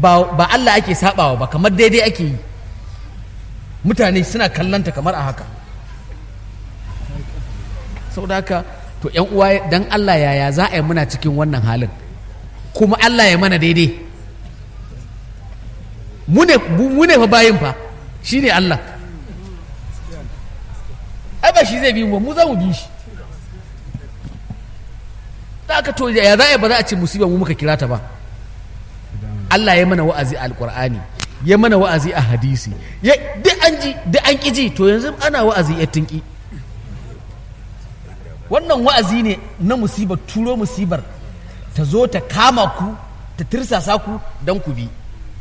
ba, ba Allah ake sabawa ba kamar daidai ake yi mutane suna kallanta kamar a haka saboda haka to yan uwa dan Allah yaya za a yi muna cikin wannan halin kuma Allah ya mana daidai mu ne mu ne fa bayin fa shine Allah ai ba shi zai bi mu mu za mu bi shi da aka to ya za a yi ba za a ce musiba mu muka kira ta ba Allah ya mana wa'azi a alqur'ani ya mana wa'azi a hadisi ya duk an ji duk an ki ji to yanzu ana wa'azi ya tinki wannan wa'azi ne na musibar turo musibar ta zo ta kama ku ta tirsasa ku don ku bi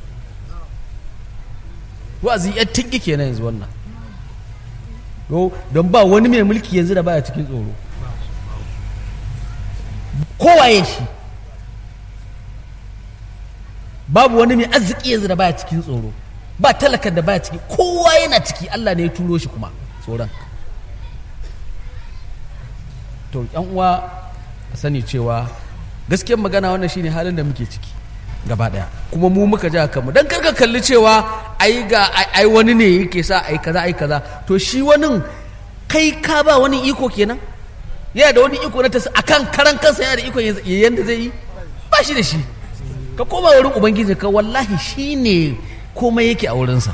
wa'azi ya tinki kenan yanzu wannan don ba wani mai mulki yanzu da baya cikin tsoro kowaye shi babu wani mai arziki yanzu da baya cikin tsoro ba talakan da baya ciki kowa yana ciki Allah ne ya turo shi kuma tsoron to yan uwa sani cewa gaskiyar magana wannan shine halin da muke ciki gaba daya kuma mu muka ja kanmu dan karka kalli cewa ai ga ai wani ne yake sa ai kaza ai kaza to shi wani kai ka ba wani iko kenan yana da wani iko na tas akan karan kansa yana da iko yanda zai yi ba shi da shi ka koma wurin ubangiji ka wallahi shine komai yake a wurinsa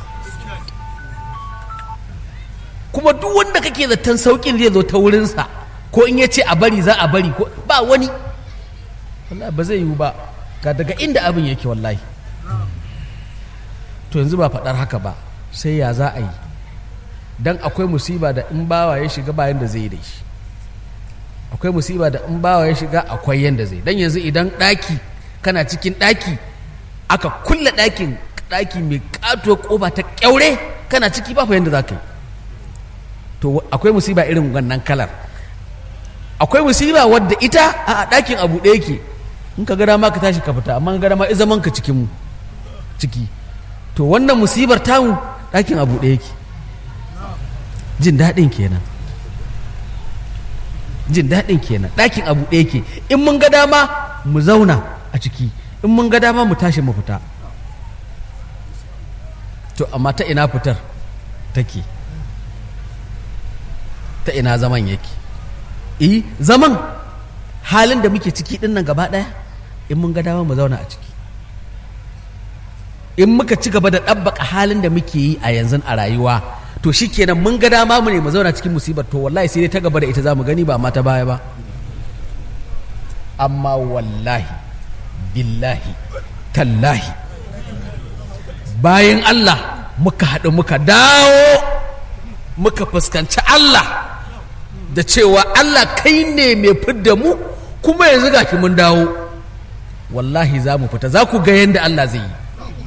kuma duk wanda kake zaton saukin zai zo ta wurinsa ko in ya ce a bari za a bari ko ba wani wallahi ba zai yiwu ba ga daga inda abin yake wallahi to yanzu ba faɗar haka ba sai ya za a yi don akwai musiba da in bawa ya shiga bayan da zai yi da shi akwai musiba da in bawa ya shiga akwai yanda zai don yanzu idan ɗaki kana cikin ɗaki aka kulle ɗakin ɗaki mai ƙatuwar ƙofa ta ƙyaure kana ciki ba fa yanda za ka yi to akwai musiba irin wannan kalar akwai musiba wadda ita a ɗakin abu ɗaya ke in ka gada ma ka tashi ka fita amma gada ma zaman ka cikin ciki to wannan musibar tamu ɗakin abu ɗaya ke jin daɗin kenan jin daɗin kenan ɗakin abu ɗaya ke in mun ga dama mu zauna a ciki in mun ga dama mu tashi mu fita to amma ta ina fitar take ta ina zaman yake eh zaman halin da muke ciki ɗin nan gaba ɗaya in mun ga dama mu zauna a ciki in muka ci gaba da ɗabbaka halin da muke yi a yanzu a rayuwa to shi kenan mun ga dama mu ne mu zauna cikin musibar to wallahi sai dai ta gaba da ita za mu gani ba ma ta baya ba amma wallahi billahi tallahi bayan Allah muka haɗu muka dawo muka fuskanci Allah da cewa Allah kai ne mai fidda mu kuma yanzu gashi mun dawo wallahi za mu fita za ku ga yadda Allah zai yi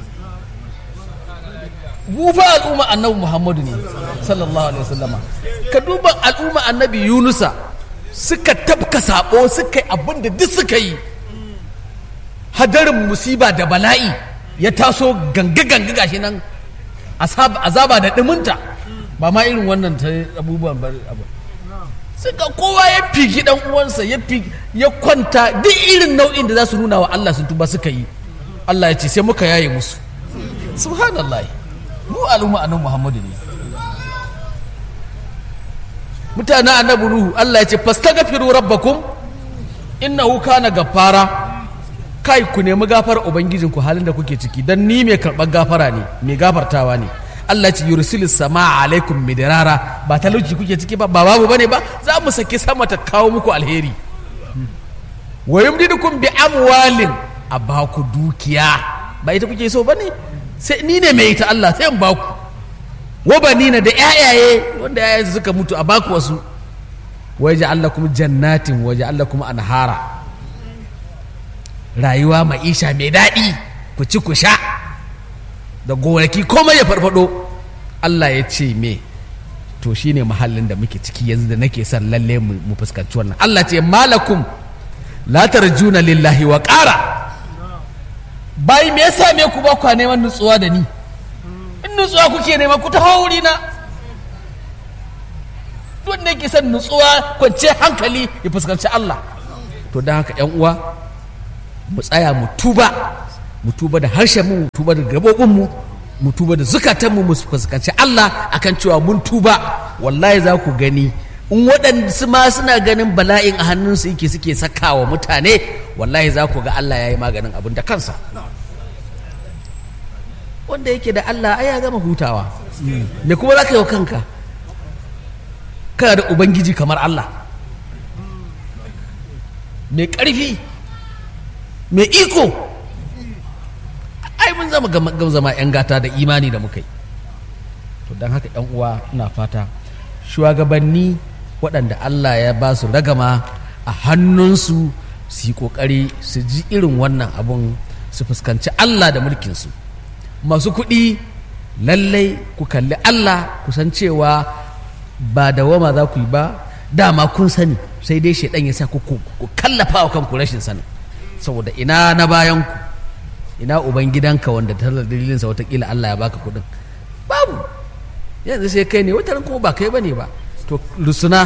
mu fa al'umma annabi Muhammadu ne sallallahu alaihi wasallama ka duba al'umma annabi Yunusa suka tafka sabo suka yi abin da duk suka yi hadarin musiba da bala'i ya taso ganga ganga gashi nan azaba da ɗuminta ba ma irin wannan ta abubuwan abu suka kowa ya figi dan uwansa ya ya kwanta duk irin nau'in da za su nuna wa Allah sun tuba suka yi Allah ya ce sai muka yaye musu subhanallah mu al'umma annabi Muhammadu ne mutanen annabi Nuhu Allah ya ce fastaghfiru rabbakum innahu kana gaffara kai ku nemi gafar ubangijinku halin da kuke ciki dan ni mai karɓar gafara ne mai gafartawa ne Allah ce yursilu sama alaikum midrara ba talauci kuke ciki ba ba babu bane ba za mu saki sama ta kawo muku alheri wa yumdidukum bi amwalin a baku dukiya ba ita kuke so bane sai ni ne mai ita Allah sai in baku wa banina da yayaye wanda yayaye suka mutu a baku wasu wa ja'alakum jannatin wa ja'alakum anhara rayuwa ma'isha mai daɗi ku ci ku sha da gonaki komai ya farfado Allah ya ce me to shine mahallin da muke ciki yanzu da nake son lalle mu fuskanci wannan Allah ce malakum la tarjuna lillahi wa ƙara bai me yasa me ku ba ku neman nutsuwa da ni in nutsuwa kuke nema ku taho wuri na duk da yake son nutsuwa kwance hankali ya fuskanci Allah to don haka yan uwa mu tsaya mu tuba mu tuba da harshen mu mu tuba da gabobin mu mu tuba da zukatan mu mu fuskanci Allah akan cewa mun tuba wallahi za ku gani in waɗansu ma suna ganin bala'in a hannunsu yake suke sakawa mutane wallahi za ku ga Allah ya yi maganin abin da kansa wanda yake da Allah ai ya gama hutawa me kuma za ka yi wa kanka kana da ubangiji kamar Allah mai ƙarfi mai iko ai mun zama gam zama 'yan gata da imani da muka yi to don haka 'yan uwa ina fata shugabanni waɗanda Allah ya ba su ragama a hannunsu su yi ƙoƙari su ji irin wannan abun su fuskanci Allah da mulkinsu masu kuɗi lallai ku kalli Allah ku san cewa ba da wama za ku yi ba dama kun sani sai dai shaidan ya sa ku kallafa wa kanku rashin sanin saboda ina na bayan ku ina uban gidanka wanda ta dalilinsa watakila Allah ya baka kuɗin babu yanzu sai kai ne wata kuma ba kai ba ne ba to lusuna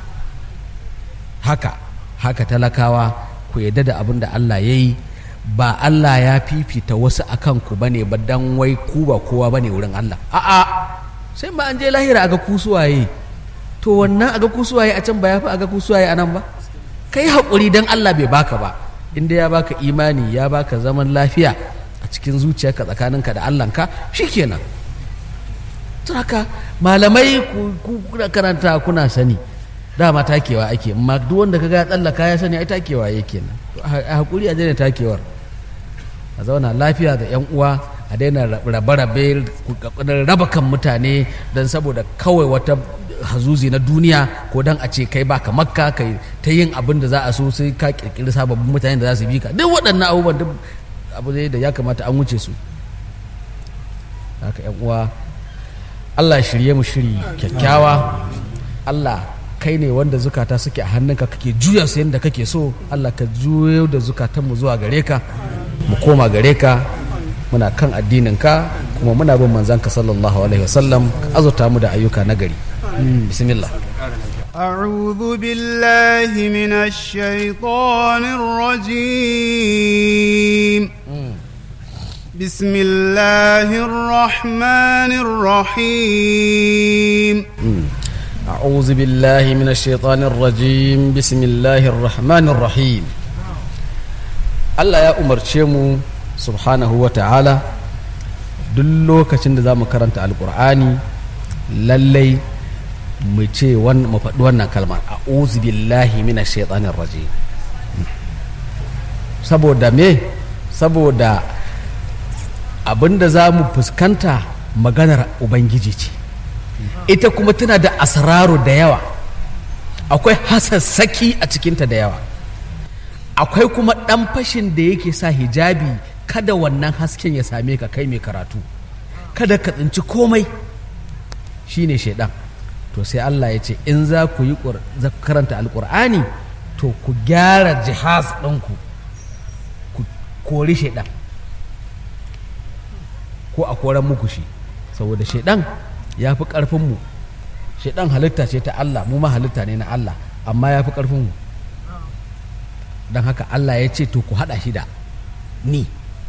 haka haka talakawa ku yadda da abin da Allah ya yi ba Allah ya fifita wasu a kanku ba ne ba dan wai ku ba kowa ba ne wurin Allah a'a sai ba an je lahira a ga kusuwaye to wannan a ga kusuwaye a can ba ya fi a ga kusuwaye a nan ba kai haƙuri dan Allah bai baka ba inda ya baka imani ya baka zaman lafiya a cikin zuciyarka tsakaninka da Allahnka shikenan to haka malamai ku kuna karanta kuna sani dama takewa ake amma duk wanda kaga ya tsallaka ya sani ai takewa yake nan a hakuri a daina takewar a zauna lafiya da yan uwa a daina rabe-rabe raba kan mutane don saboda kawai wata hazuzi na duniya ko don a ce kai baka makka kai ta yin abin da za a so sai ka kirkiri sababbin mutane da za su bi ka duk waɗannan abubuwan duk abu da ya kamata an wuce su haka yan uwa Allah shirye mu shiri kyakkyawa Allah kai ne wanda zukata suke a hannunka kake juya su yadda kake so Allah ka juyo da zukatanmu zuwa gare ka mu koma gare ka muna kan addininka kuma muna bin manzanka sallallahu alaihi wasallam ka azurta mu da ayyuka na gari bismillah أعوذ بالله من الشيطان الرجيم بسم الله الرحمن الرحيم أعوذ بالله من الشيطان الرجيم بسم الله الرحمن الرحيم Allah ya umarce mu subhanahu wa ta'ala duk lokacin da za mu karanta alkur'ani lallai mu ce mu faɗi wannan kalmar a'udhu billahi minash shaitanir rajim saboda me saboda abinda za mu fuskanta maganar ubangiji ce ita kuma tana da asraru da yawa akwai hasassaki a cikinta da yawa akwai kuma ɗan fashin da yake sa hijabi kada wannan hasken ya same ka kai mai karatu kada ka tsinci komai shine shaidan to sai Allah ya ce in za ku yi karanta alkur'ani to ku gyara jihaz ɗinku ku kori shaidan ko a koran muku shi saboda shaidan ya fi ƙarfinmu shaidan halitta ce ta Allah mu ma halitta ne na Allah amma ya fi ƙarfinmu don haka Allah ya ce to ku haɗa shi da ni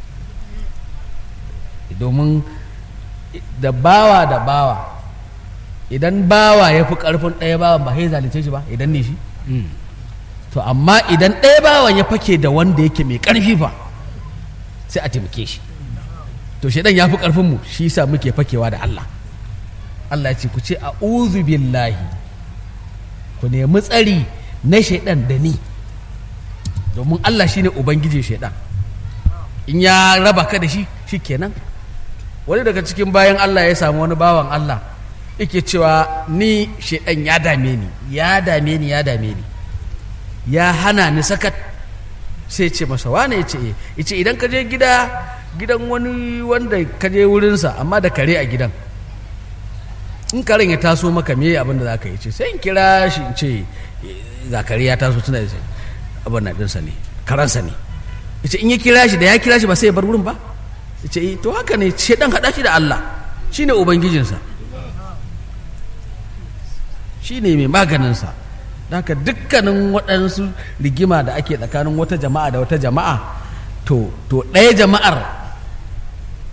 domin da bawa da bawa idan bawa ya fi ƙarfin ɗaya bawan ba sai zalunce shi ba idan ne shi to amma idan ɗaya bawan ya fake da wanda yake mai ƙarfi fa sai a taimake shi to shaidan ya fi ƙarfinmu shi sa muke fakewa da Allah Allah ya ce ku ce a billahi ku nemi tsari na shaidan da ni domin Allah shine ubangiji shaidan in ya raba ka da shi shi kenan wani daga cikin bayan Allah ya samu wani bawan Allah yake cewa ni shaidan ya dame ni ya dame ni ya dame ni ya hana ni sakat sai ce masa wane ya ce ya ce idan ka je gida gidan wani wanda ka je wurinsa amma da kare a gidan in karen ya taso maka me abin da za ka yi ce sai in kira shi in ce ga kare ya taso tuna da abin na ɗinsa ne karansa ne ya ce in ya kira shi da ya kira shi ba sai ya bar wurin ba ya ce to haka ne ce dan haɗa shi da Allah shi ne ubangijinsa shi ne mai maganinsa haka dukkanin waɗansu rigima da ake tsakanin wata jama'a da wata jama'a to to ɗaya jama'ar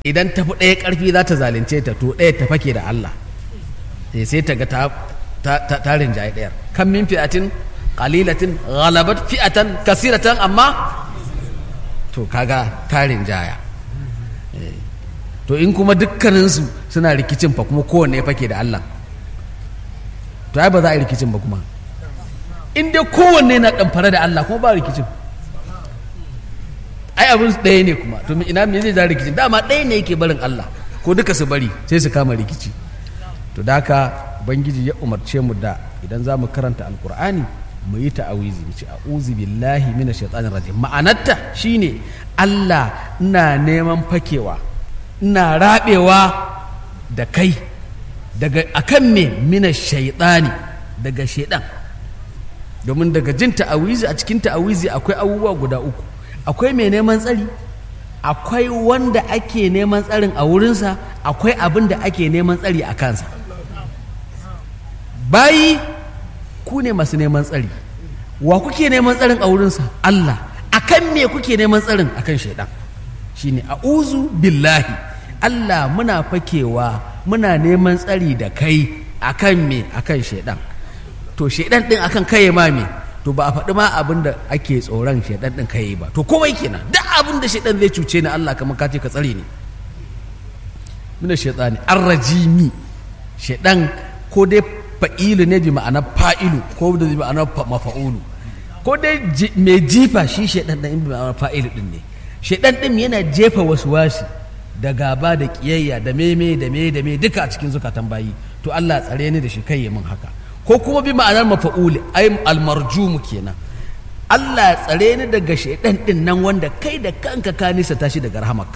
idan tafi ɗaya ƙarfi za ta zalunce ta to ɗaya ta fake da Allah Eh, sai ta ga ta ta ta, ta rinjaye ɗayar kan min fi'atin qalilatin ghalabat fi'atan kasiratan amma to kaga ta rinjaya Eh, to in kuma dukkaninsu suna rikicin fa kuma kowanne ya fake da Allah to ai ba za a yi rikicin ba kuma in dai kowanne na ɗamfare da Allah kuma ba rikicin ai abin ɗaya ne kuma to me- ina me zai ja rikicin dama ɗaya ne yake barin Allah ko duka su bari sai su kama rikici to da haka ubangiji ya umarce mu da idan za mu karanta alkur'ani mu yi ta'awizi mu ce a'udhu billahi minash shaitanir rajim ma'anarta shine Allah ina neman fakewa ina rabewa da kai daga akan me minash shaitani daga shaidan domin daga jin ta'awizi a cikin ta'awizi akwai abubuwa guda uku akwai mai neman tsari akwai wanda ake neman tsarin a wurinsa akwai abin da ake neman tsari a kansa bayi ku ne masu neman tsari wa kuke neman tsarin a wurinsa Allah akan me kuke neman tsarin akan shaidan shine a'uzu billahi Allah muna fakewa muna neman tsari da kai akan me akan shaidan to shaidan din akan kai ma me to ba a faɗi ma abin da ake tsoron shaidan din kai ba to komai kenan duk abin da shaidan zai cuce ni Allah kamar ka ce ka tsare ni mina shaitani arrajimi shaidan ko dai fa'ilu ne bi ma'ana fa'ilu ko da bi ma'ana fa- mafa'ulu ko dai ji- mai jifa shi shaidan din bi ma'ana fa'ilu din ne shaidan din yana jefa wasu wasi da gaba da kiyayya da meme da me da me duka a cikin zukatan bayi to Allah tsare ni da shi kai ya min haka ko kuma bi ma'anar mafa'uli ai almarjumu kenan Allah tsare ni daga shaidan din nan wanda kai da kanka ka nisa tashi daga rahamarka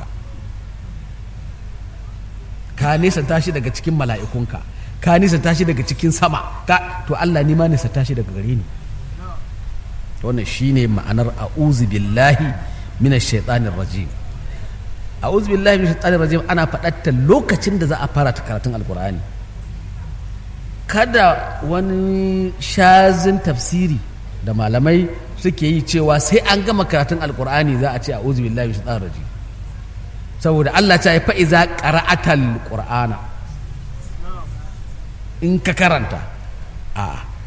ka nisa tashi daga cikin mala'ikunka ka nisa tashi daga cikin sama ka to Allah ni ma nisa tashi daga gare ni wannan shine ma'anar a'udhu billahi minash shaitanir rajim a'udhu billahi minash shaitanir rajim ana faɗatta lokacin da za a fara ta karatun alkur'ani kada wani shazin tafsiri da malamai suke yi cewa sai an gama karatun alkur'ani za a ce a'udhu billahi minash shaitanir rajim saboda Allah ta yi fa'iza qara'atal qur'ana in ka karanta a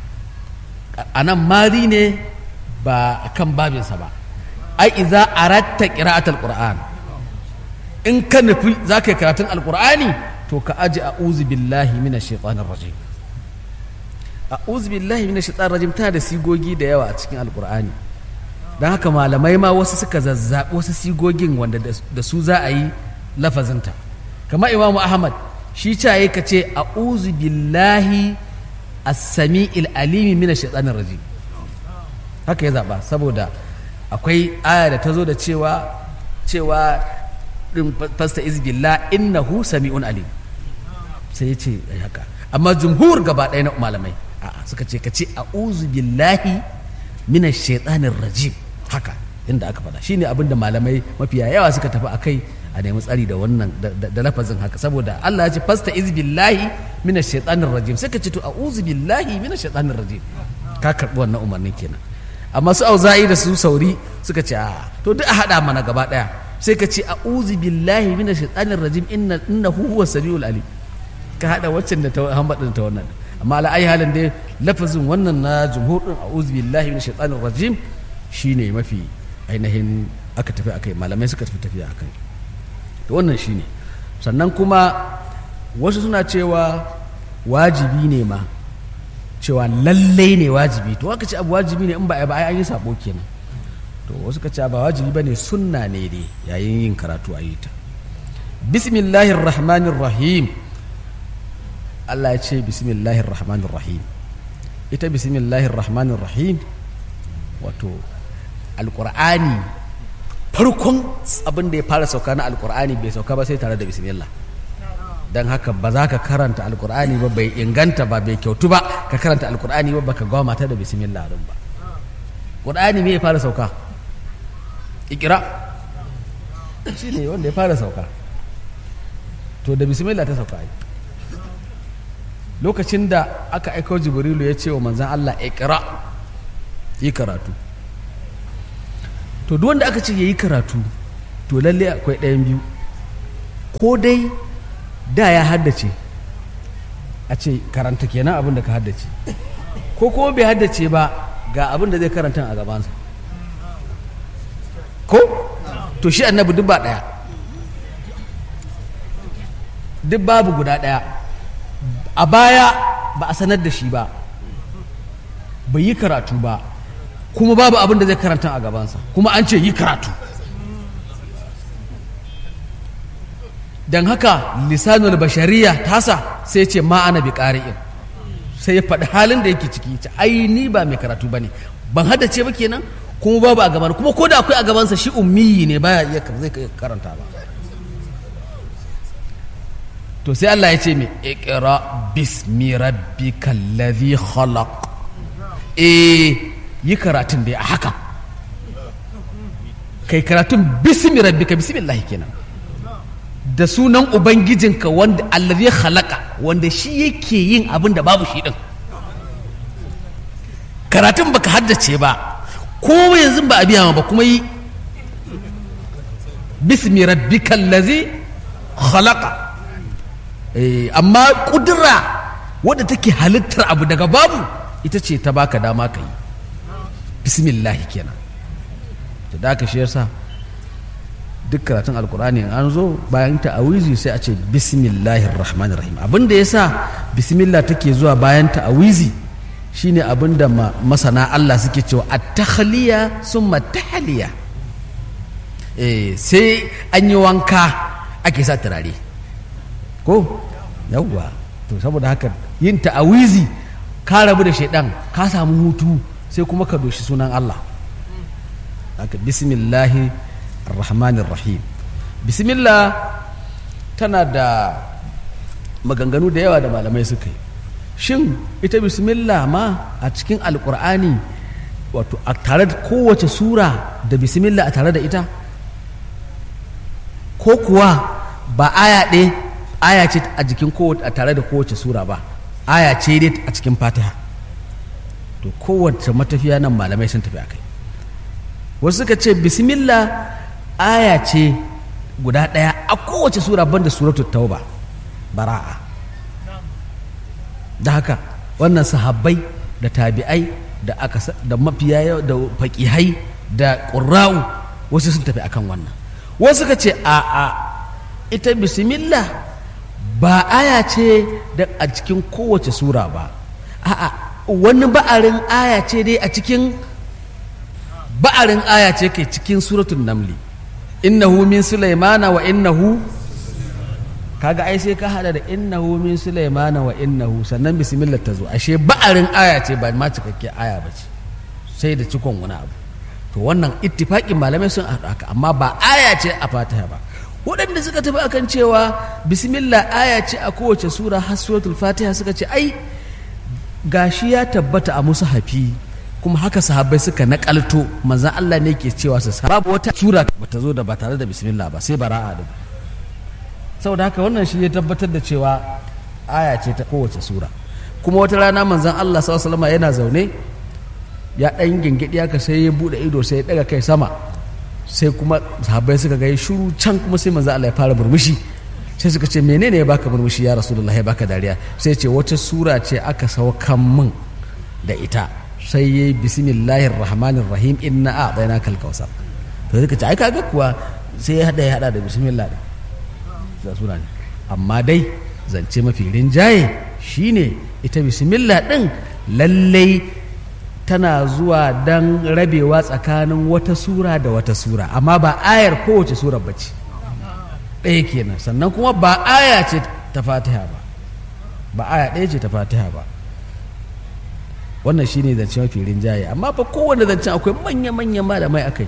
a nan mari ne ba a kan babinsa ba ai iza aratta qira'atul qur'an in ka nufi za ka yi karatun alqur'ani to ka aji a'udhu billahi minash shaitanir rajim a'udhu billahi minash shaitanir rajim tana da sigogi da yawa a cikin alqur'ani don haka malamai ma wasu suka zazzaɓi wasu sigogin wanda da da su za a yi lafazinta kamar imamu ahmad shi caye ka ce a'udhu billahi as-sami'il alimi minash shaitanir rajim haka ya zaɓa saboda akwai aya da ta zo da cewa cewa ɗin fasta izbillah innahu sami'un alim sai ya ce ai haka amma jumhur gaba ɗaya na malamai a'a suka ce ka ce a'udhu billahi minash shaitanir rajim haka inda aka faɗa shine abin da malamai mafiya yawa suka tafi akai a nemi tsari da wannan da- da da lafazin haka saboda Allah ya ce fasta izbillahi minash shaitanir rajim sai ka ce to a'udhu billahi minash shaitanir rajim ka karɓi wannan umarnin kenan amma su auza'i da su sauri suka ce a to duk a haɗa mana gaba ɗaya sai ka ce a'udhu billahi minash shaitanir rajim inna innahu huwa samiul alim ka haɗa waccan da ta hambaɗin ta wannan amma ala ayi halin dai lafazin wannan na jumhur din a'udhu billahi minash shaitanir rajim shine mafi ainihin aka tafi akai malamai suka tafi tafiya akai to wannan shine sannan kuma wasu suna cewa wajibi ne ma cewa lallai ne wajibi to aka ce abu wajibi ne in ba a yi ba ai an yi sabo kenan to wasu ka ce ba wajibi ba ne sunna ne dai yayin yin karatu a yi ta bismillahir rahmanir rahim Allah ya ce bismillahir rahmanir rahim ita bismillahir rahmanir rahim wato alqur'ani farkon abin da ya fara sauka na alqur'ani bai sauka ba sai tare da bismillah don haka ba za ka karanta alkur'ani ba bai inganta ba bai kyautu ba ka karanta alkur'ani ba baka gawa mata da bismillah din ba qur'ani me ya fara sauka ikira shi ne wanda ya fara sauka to da bismillah ta sauka ai lokacin da aka aiko jibrilu ya ce wa manzan Allah ikira yi karatu to duk wanda aka ce ya yi karatu to lalle akwai ɗayan biyu ko dai da ya haddace a ce karanta kenan abin da ka haddace ko kuma bai haddace ba ga abin da zai karanta a gabansa ko to shi annabi duk ba ɗaya duk babu guda ɗaya a baya ba a sanar da shi ba bai yi karatu ba kuma babu abin da zai karanta a gabansa kuma an ce yi karatu don haka lisanul bashariya tasa sai ce ma'ana bi ƙari'in sai ya faɗi halin da yake ciki ce ai ni ba mai karatu ba ne ban haddace ba kenan kuma babu a gaban kuma ko da akwai a gabansa shi ummiyi ne baya iya zai karanta ba to sai Allah ya ce mai iqra bismi rabbikal ladhi khalaq eh yi karatun da a haka kai karatun bismi rabbika bismillah kenan da sunan ubangijinka wanda allazi khalaqa wanda shi yake yin abin da babu shi din karatun baka haddace ba ko yanzu ba a biya ba kuma yi bismi rabbika allazi khalaqa eh amma kudura wadda take halittar abu daga babu ita ce ta baka dama ka yi bismillah kenan to da ka shi yasa duk karatun alkur'ani an zo bayan ta'awizi sai a ce bismillahir rahmanir rahim abin da yasa bismillah take zuwa bayan ta'awizi shine abin da masana Allah suke cewa at-takhliya summa tahliya eh sai an yi wanka ake sa turare ko yawwa to saboda haka yin ta'awizi ka rabu da shaidan ka samu hutu sai kuma ka doshi sunan Allah haka bismillahi rahmanir rahim bismillah tana da maganganu da yawa da malamai suka yi shin ita bismillah ma a cikin alkur'ani wato a tare da kowace sura da bismillah a tare da ita ko kuwa ba aya ɗaya aya ce a jikin kowace a tare da kowace sura ba aya ce dai a cikin fatiha to kowace matafiya nan malamai sun tafi akai wasu suka ce bismillah aya ce guda ɗaya a kowace sura banda suratul tauba bara'a da haka wannan sahabbai da tabi'ai da aka da mafiya da faƙihai da ƙurra'u wasu sun tafi akan wannan wasu suka ce a a ita bismillah ba aya ce da a cikin kowace sura ba a'a wani ba'arin aya ce dai a cikin ba'arin aya ce ke cikin suratul namli innahu min sulaimana wa innahu kaga ai sai ka hada da innahu min sulaimana wa innahu sannan bismillah ta zo ashe ba'arin aya ce ba ma cikakke aya ba ce sai da cikon wani abu to wannan ittifaqin malamai sun haɗu haka amma ba aya ce a fatiha ba waɗanda suka tafi akan cewa bismillah aya ce a kowace sura har suratul fatiha suka ce ai gashi ya tabbata a musu hafi kuma haka sahabbai suka nakalto manzan Allah ne ke cewa su babu wata sura bata zo da ba tare da bismillah ba sai bara'a da saboda haka wannan shi ya tabbatar da cewa aya ce ta kowace sura kuma wata rana manzan Allah sallallahu alaihi yana zaune ya dan gingidi haka sai ya bude ido sai ya daga kai sama sai kuma sahabbai suka ga shiru can kuma sai manzan Allah ya fara murmushi sai suka ce menene ya baka murmushi ya rasulullah ya baka dariya sai ce wata sura ce aka saukan min da ita sai ya yi bismillahir rahmanir rahim inna a bayna kal kausar to suka ce ai kaga kuwa sai ya hada ya hada da bismillah din da sura ne amma dai zance mafi rinjaye shine ita bismillah din lallai tana zuwa dan rabewa tsakanin wata sura da wata sura amma ba ayar kowace sura bace ɗaya kenan sannan kuma ba aya ce ta fatiha ba ba aya ɗaya ce ta fatiha ba wannan shi ne zance mafi rinjaye amma fa kowane zancen akwai manya-manya malamai a kai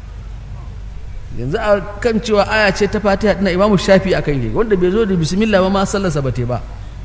yanzu a kan cewa aya ce ta fatiha na imamu shafi a kai ne wanda bai zo da bismillah ba ma sallarsa ba te ba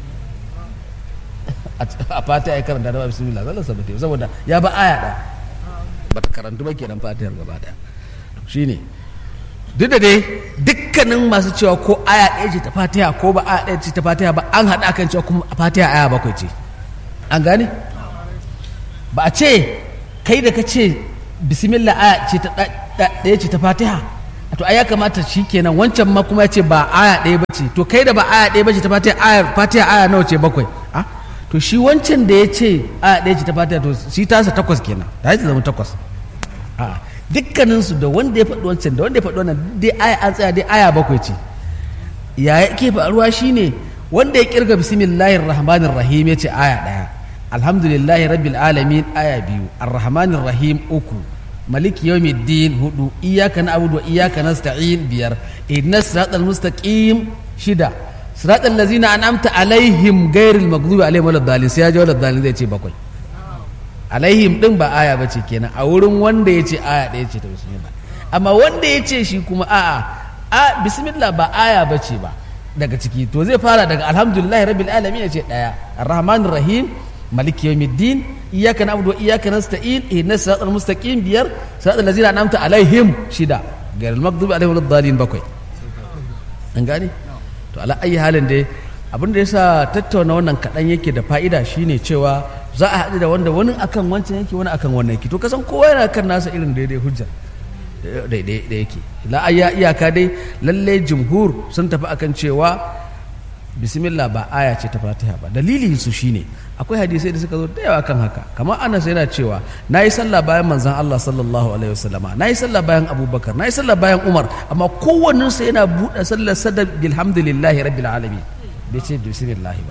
a fatiha ya karanta da bismillah sallarsa ba te ba saboda ya ba aya ɗaya ba ta karantu ba kenan fatihar gaba ɗaya shi ne duk da dai dukkanin masu cewa ko aya ɗaya ce ta fatiha ko ba aya ɗaya ce ta fatiha ba an haɗa kan cewa kuma fatiha aya bakwai ce an gane ba a ce kai da ka ce bismillah aya ce ta ɗaya ce ta fatiha to ai ya kamata shi kenan wancan ma kuma ya ce ba aya ɗaya bace to kai da ba aya ɗaya bace ta fatiha aya fatiha aya nawa ce bakwai a to shi wancan da ya ce aya ɗaya ce ta fatiha to shi tasa takwas kenan ta yi ta zama takwas a dukkaninsu da wanda ya faɗi wancan da wanda ya faɗi wannan dai aya an tsaya dai aya bakwai ce ya yake faruwa shine wanda ya kirga bismillahir rahmanir rahim ya ce aya ɗaya alhamdulillahi rabbil alamin aya biyu arrahmanir rahim uku maliki yawmiddin hudu iyyaka na'budu wa iyyaka nasta'in biyar ihdinas siratal mustaqim shida siratal ladzina an'amta alaihim ghairil maghdubi alaihim waladdallin sai ya ji waladdallin zai ce bakwai alaihim din ba aya bace kenan a wurin wanda ya ce aya ɗaya ce ta bismillah amma wanda ya ce shi kuma a'a a bismillah ba aya bace ba daga ciki to zai fara daga alhamdulillahi rabbil alamin ya ce ɗaya arrahmanir rahim maliki yawmiddin iyyaka na'budu wa iyyaka nasta'in ihdinas siratal mustaqim biyar siratal ladzina an'amta alaihim shida ghairil maghdubi alaihim waladdallin bakwai an gane to ala ayi halin dai abin da yasa tattauna wannan kaɗan yake da fa'ida shine cewa za a haɗu da wanda wani akan wancan yake wani akan wannan yake to kasan kowa yana kan nasa irin daidai hujja daidai da yake la ayya iyaka dai lalle jumhur sun tafi akan cewa bismillah ba aya ce ta fatiha ba dalili su shine akwai hadisai da suka zo da yawa kan haka kamar anas yana cewa na yi sallah bayan manzon Allah sallallahu alaihi wasallama na yi sallah bayan abubakar na yi sallah bayan umar amma kowannen yana buɗe sallar sadar bilhamdulillahi rabbil alamin bai ce bismillah ba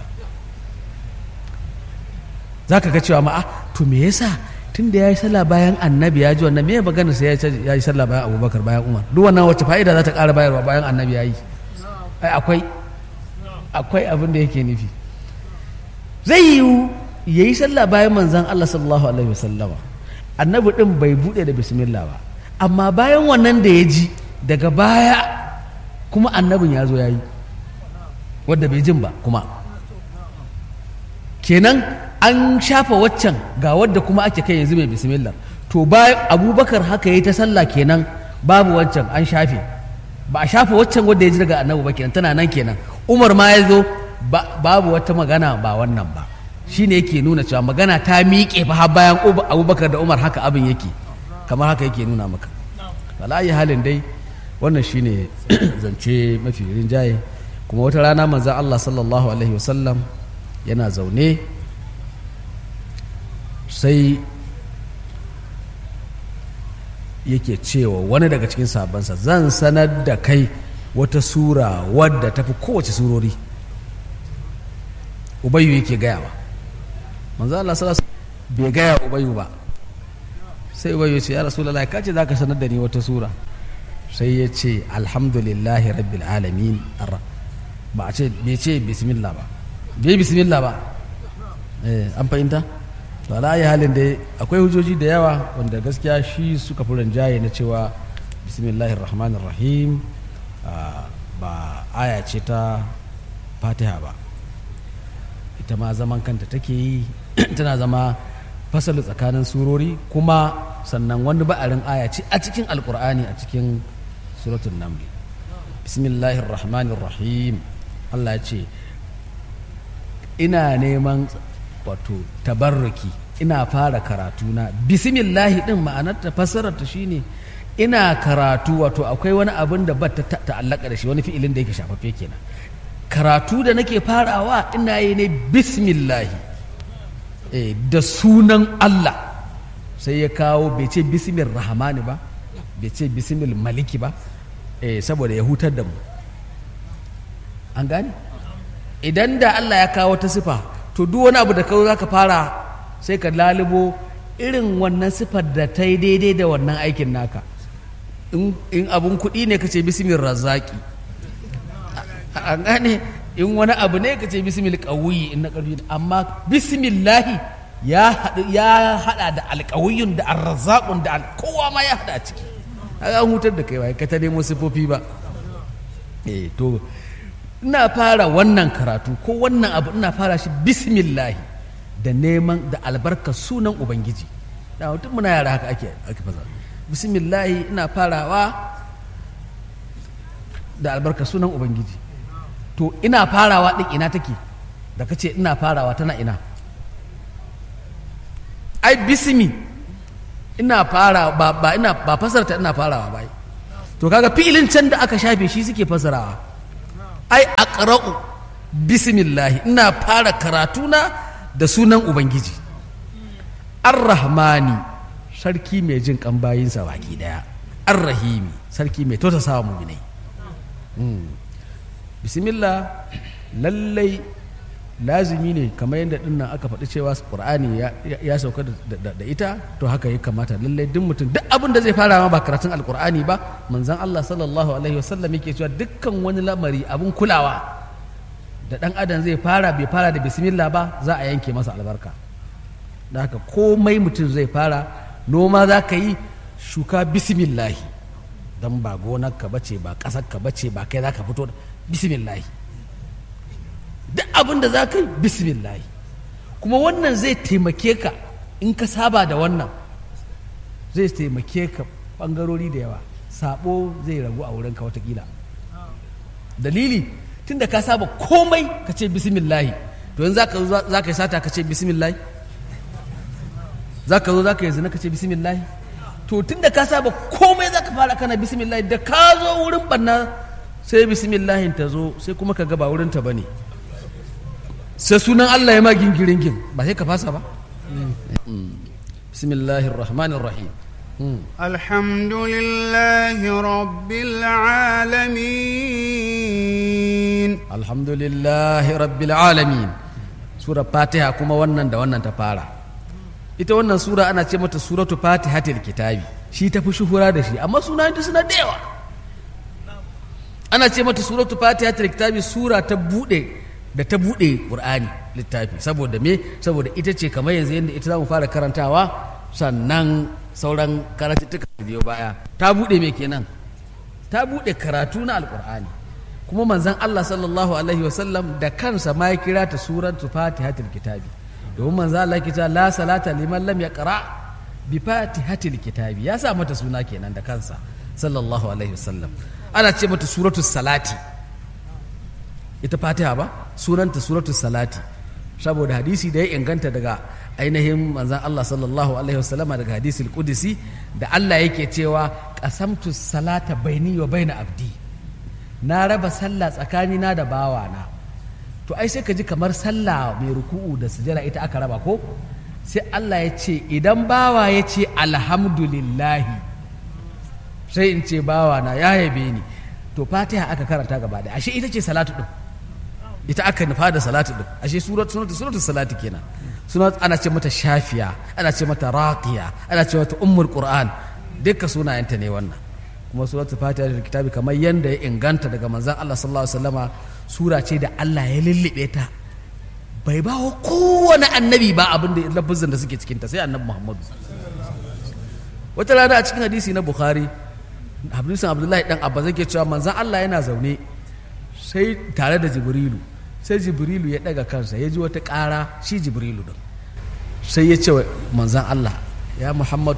za ka ga cewa ma'a to me yasa tun da ya yi sallah bayan annabi ya ji wannan me magana sai ya yi sallah bayan abubakar bayan umar duk wannan wacce fa'ida za ta ƙara bayarwa bayan annabi ya yi ai akwai akwai abin da yake nufi zai yiwu ya yi sallah bayan manzan Allah sallallahu alaihi wasallama annabi din bai buɗe da bismillah ba amma bayan wannan da ya ji daga baya kuma annabin ya zo ya yi wadda bai jin ba kuma kenan an shafa waccan ga wadda kuma ake kai yanzu mai bismillah to bayan abubakar haka ya ta sallah kenan babu waccan an shafe ba a shafa waccan wadda ya ji daga annabi ba kenan tana nan kenan umar ma ya zo babu wata magana ba wannan ba shine yake nuna cewa magana ta miƙe fa har bayan abubakar da umar haka abin yake kamar haka yake nuna maka walayi halin dai wannan shine zance mafi rinjaye kuma wata rana manzan allah sallallahu alaihi wasallam yana zaune sai yake cewa wani daga cikin sabansa zan sanar da kai wata sura wadda tafi kowace surori ubayu yake gayawa manzo Allah sallallahu bai gaya ubayu ba sai ubayu ce ya rasulullahi kace zaka sanar da ni wata sura sai ya ce alhamdulillahi rabbil alamin ba a ce bai ce bismillah ba bai bismillah ba eh an fahimta to ala halin dai akwai hujjoji da yawa wanda gaskiya shi suka fi rinjaye na cewa bismillahir rahmanir rahim ba aya ce ta fatiha ba ita ma zaman kanta take yi tana zama fasalu tsakanin surori kuma sannan wani ba'arin aya ce a cikin alkur'ani a cikin suratul naml bismillahir rahmanir rahim Allah ya ce ina neman wato tabarruki ina fara karatu na bismillahi din ma'anar ta fassarar ta shine ina karatu wato akwai wani abin da ba ta ta'allaka da shi wani fi'ilin da yake shafaffe kenan karatu da nake farawa ina yi ne bismillahi eh, da sunan Allah sai ya kawo bai ce bismil rahmani ba bai ce bismil maliki ba eh, saboda ya hutar da mu an gane idan da Allah ya kawo ta sifa to duk wani abu da kawo za ka fara sai ka lalubo irin wannan sifar da ta yi daidai da wannan aikin naka in abun kuɗi ne ka ce bismil razaki an gane in wani abu ne ka ce bismil ƙawuyi in na ƙarfi amma bismillahi ya haɗa da alƙawuyin da arrazakun da kowa ma ya haɗa a ciki an hutar da kai ba ka ta nemo sifofi ba eh to ina fara wannan karatu ko wannan abu ina fara shi bismillahi da neman da albarka sunan ubangiji da mutum muna yara haka ake ake fasa bismillahi ina farawa da albarka sunan ubangiji to ina farawa din ina take da kace ina farawa tana ina ai bismi ina fara ba, ba ina ba fasarta ina farawa ba to kaga fi'ilin can da aka shafe shi suke fasarawa ai aqra'u bismillah ina fara karatuna da sunan ubangiji ar-rahmani sarki mai jin kan bayinsa baki daya ar-rahimi sarki mai tautasawa mu'minai bismillah lallai lazimi ne kamar yadda dinnan aka faɗi cewa ƙur'ani ya sauka da ita to haka ya kamata lallai duk mutum duk abin da zai fara ma ba karatun alƙur'ani ba manzan Allah sallallahu alaihi wasallam yake cewa dukkan wani lamari abin kulawa da ɗan adam zai fara bai fara da bismillah ba za a yanke masa albarka da haka komai mutum zai fara noma za ka yi shuka bismillahi don ba gonar ka bace ba ƙasar ka bace ba kai za ka fito bismillahi duk abin da za ka yi bismillahi kuma wannan zai taimake ka in ka saba da wannan zai taimake ka ɓangarori da yawa sabo zai ragu a wurinka watakila dalili tun da ka saba komai ka ce bismillahi to yanzu za ka yi sata ka ce bismillahi za ka zo za ka yi zina ka ce bismillahi to tun da ka saba komai za ka fara kana bismillahi da ka zo wurin ɓanna sai bismillahin ta zo sai kuma ka ga ba wurinta ba ne sai sunan Allah ya ma gingirin gin ba sai ka fasa ba bismillahir rahmanir rahim الحمد لله رب العالمين alhamdulillahi rabbil alamin sura fatiha kuma wannan da wannan ta fara ita wannan sura ana ce mata suratu fatihatil kitabi shi ta fi shuhura da shi amma suna suna da yawa ana ce mata suratu fatihatil kitabi sura ta bude da ta buɗe ƙur'ani littafi saboda me saboda ita ce kamar yanzu yadda ita za mu fara karantawa sannan sauran karatuttuka biyo baya ta buɗe me kenan ta buɗe karatu na alƙur'ani kuma manzon Allah sallallahu alaihi wasallam da kansa ma ya kira ta suratu fatihatul kitabi domin manzon Allah ya ce la salata liman lam yaqra bi fatihatil kitabi ya sa mata suna kenan da kansa sallallahu alaihi wasallam ana ce mata suratu salati ita fatiha ba sunanta suratu salati saboda hadisi da ya inganta daga ainihin manzan Allah sallallahu alaihi wasallama daga hadisul qudsi da Allah yake cewa qasamtu salata baini wa baina abdi na raba sallah tsakanina da bawana to ai sai ka ji kamar sallah mai ruku'u da sujada ita aka raba ko sai Allah ya ce idan bawa ya ce alhamdulillahi sai in ce bawana ya yabe ni to fatiha aka karanta gaba da ashe ita ce salatu din ita aka nufa da salatu din ashe surat sunatu sunatu salati kenan sunat ana ce mata shafiya ana ce mata raqiya ana ce mata ummul qur'an dukkan sunayenta ne wannan kuma suratul fatiha da kitabi kamar yanda ya inganta daga manzon Allah sallallahu alaihi wasallama sura ce da Allah ya lullube ta bai ba wa kowane annabi ba abin da lafazin da suke cikinta sai annabi Muhammadu wata rana a cikin hadisi na Bukhari hadisin Abdullahi dan Abba zai cewa manzon Allah yana zaune sai tare da Jibrilu sai Jibrilu ya daga kansa ya ji wata ƙara shi Jibrilu din sai ya ce wa manzon Allah ya Muhammad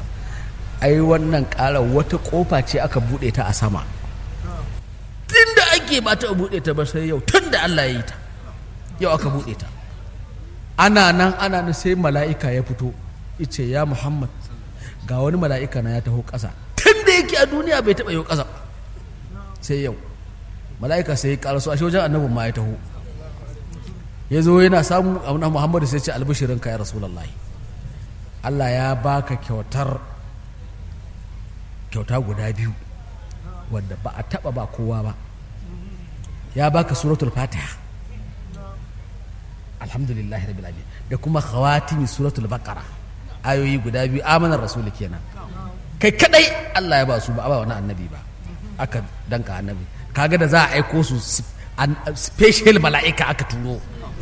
ai wannan ƙara wata ƙofa ce aka buɗe ta a sama tun da ake ba ta buɗe ta ba sai yau tun da Allah ya yi ta yau aka buɗe ta ana nan ana nan sai mala'ika ya fito ice ya Muhammad ga wani mala'ika na ya taho ƙasa tun da yake a duniya bai taɓa yau ƙasa sai yau mala'ika sai ya ƙaraso ashe wajen annabin ma ya taho ya zo yana samu abu Muhammadu sai ce albishirinka ya Rasulullahi Allah ya baka kyautar kyauta guda biyu wadda ba a taba ba kowa ba ya baka suratul fatiha alhamdulillah rabbil alamin da kuma khawatimi suratul baqara ayoyi guda biyu amanar rasul kenan kai kadai Allah ya ba su ba ba wani annabi ba aka danka annabi kaga da za a aiko su special mala'ika aka turo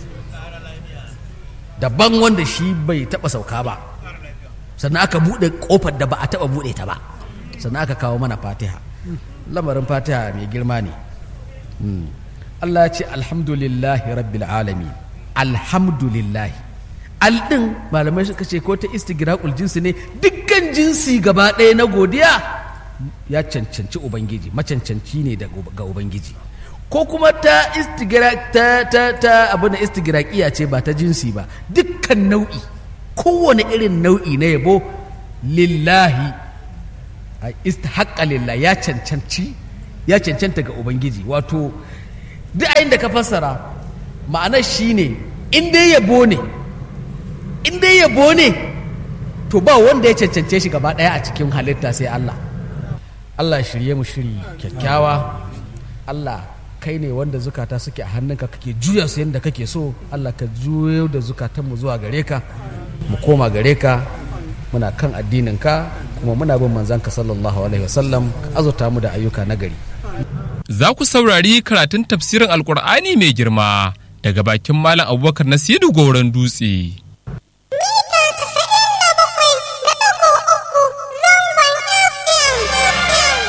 daban wanda shi bai taba sauka ba sannan aka bude kofar da ba a taba bude ta ba sannan aka kawo mana fatiha lamarin fatiha mai girma ne Allah ya ce alhamdulillahi rabbil alamin alhamdulillahi aldin malamai suka ce ko ta istigraqul jinsi ne dukkan jinsi gaba ɗaya na godiya ya cancanci ubangiji macancanci ne ga ubangiji ko kuma ta istigraq ta ta ta abu na istigraqiya ce ba ta jinsi ba dukkan nau'i kowane irin nau'i na yabo lillahi istahaqqa lillah ya cancanci ya cancanta ga ubangiji wato duk ayin da ka fassara ma'anar shine in dai yabo ne in dai yabo ne to ba wanda ya cancance shi gaba ɗaya a cikin halitta sai Allah Allah shirye mu shiri kyakkyawa Allah kai ne wanda zukata suke a hannunka kake juya su yadda kake so Allah ka juyo da zukatanmu zuwa gare ka mu koma gare ka muna kan addinin ka kuma muna bin manzanka sallallahu alaihi wasallam ka azurta mu da ayyuka na gari Za ku saurari karatun tafsirin Alƙur'ani mai girma daga bakin Malam Abubakar Nasiru Goron Dutse.